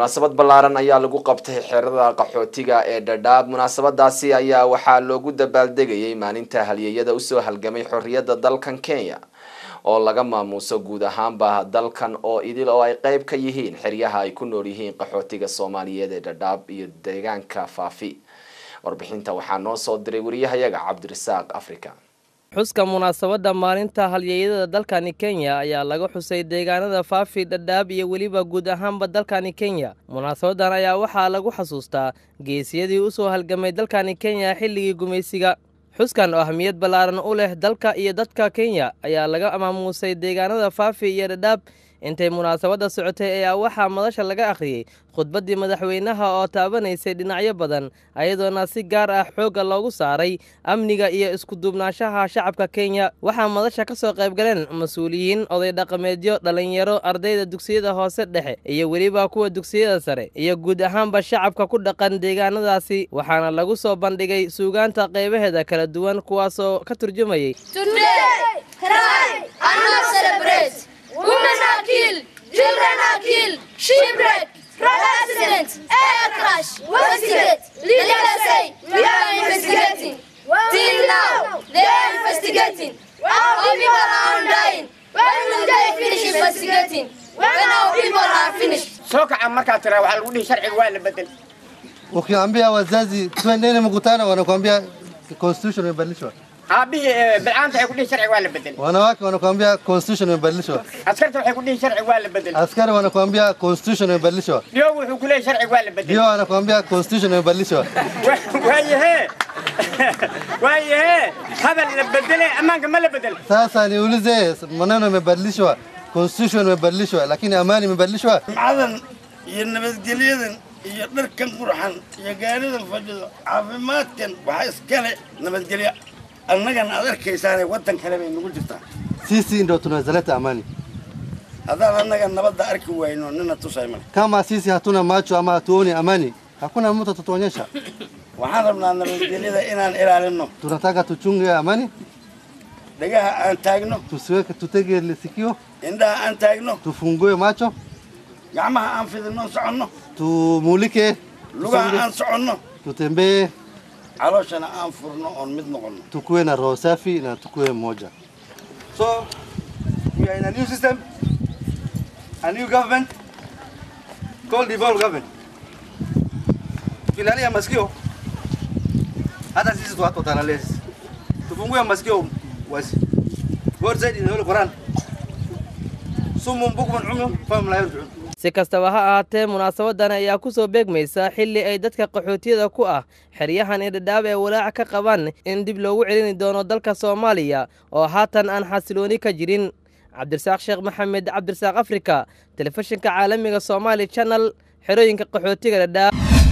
munaasabad ballaaran ayaa lagu qabtay xerada qaxootiga ee dhadhaab munaasabadaasi ayaa waxaa loogu dabaaldegayay maalinta halyeeyada usoo halgamay xorriyadda dalkan kenya oo laga maamuuso guud ahaanba dalkan oo idil oo ay qeyb ka yihiin xeryaha ay ku nool yihiin qaxootiga soomaaliyeed ee dhadhaab iyo deegaanka faafi warbixinta waxaa noo soo diray wariyahayaga cabdirasaaq africa xuska munaasabadda maalinta halyeeyada dalkani kenya ayaa laga xusay deegaanada faafi dhadhaab iyo weliba guud ahaanba dalkani kenya munaasabadan ayaa waxaa lagu xasuustaa geesiyadii usoo halgamay dalkani kenya xilligii gumaysiga xuskan oo ahmiyad ballaaran u leh dalka iyo dadka kenya ayaa laga maamuusay deegaanada faafi iyo dhadhaab intay munaasabadda socotay ayaa waxaa madasha laga akhriyey khudbaddii madaxweynaha oo taabanaysay dhinacyo badan ayadoona si gaar ah xoogga loogu saaray amniga iyo iskuduubnaanshaha shacabka kenya waxaa madasha ka soo qaybgaleen mas-uuliyiin oday dhaqameedyo dhallinyaro ardayda dugsiyada hoose dhexe iyo weliba kuwa dugsiyada sare iyo guud ahaanba shacabka ku dhaqan deegaanadaasi waxaana lagu soo bandhigay suugaanta qaybaheeda kala duwan kuwaasoo ka turjumayay Women are killed, children are killed, shipwreck, road accident, air crash, wasted. Leaders say we are investigating. Till now, they are investigating. Our people are dying. When will they finish investigating? When our people are finished. soo kaca markaa tiraa waxaa lagu dhihi sharciga waa la bedel Ukiambia wazazi twendeni mkutano, wanakuambia constitution imebadilishwa. aabihii eh, bilcaanta waxay ku dhihi sharciga waa la bedel Wanawake wanakuambia constitution imebadilishwa. askarta waxay ku dhihi sharciga waa la bedel Askari wanakuambia constitution imebadilishwa. dhiyow wuxuu ku leeyahy sharciga waa la bedel Ndio wanakuambia constitution imebadilishwa. Wa- waayahee waayahee hadal la bedele ammaanka ma la bedel Sasa niulize, maneno imebadilishwa, constitution imebadilishwa, lakini amani imebadilishwa. cadan iyo nabadgelyadan iyo dharkan qurxan iyo gaaridan fadhido caafimaadkan waxaa iskale nabadgelyo annagan aad arkaysaane waddan kale bay nagu jirtaa Sisi ndio tunaweza leta amani. haddaan annaga nabadda arki wayno nina tusay male Kama sisi hatuna macho ama hatuoni amani, hakuna mtu atatuonyesha. waxaan rabnaa nabadgelyada inaan ilaalinno Tunataka tuchunge amani, dhagaha aan taagno tusiweke tutege sikio, indhaha aan taagno tufungue macho, gacmaha aan fidinno soconno tumulike, lugaha aan soconno tutembee, calooshana aan furno oon mid noqonno tukuwe na roho safi na tukuwe moja. So we are in a new system, a new government called devolved government. Tukilalia masikio, hata sisi tu watu watalalia sisi. Tufungue masikio wazi. God said in the Holy Quran, sumun bukman umyun fahum la yarji'un. si kastaba ha ahaatee munaasabadan ayaa ku soo beegmaysa xilli ay dadka qaxootiyada ku ah xeryahan ee dhadhaab ee walaaca ka qabaan in dib loogu celini doono dalka soomaaliya oo haatan aan xasilooni ka jirin cabdirasaaq sheekh maxamed cabdirasaaq afrika telefishinka caalamiga somaali channel xerooyinka qaxootiga dhadhaab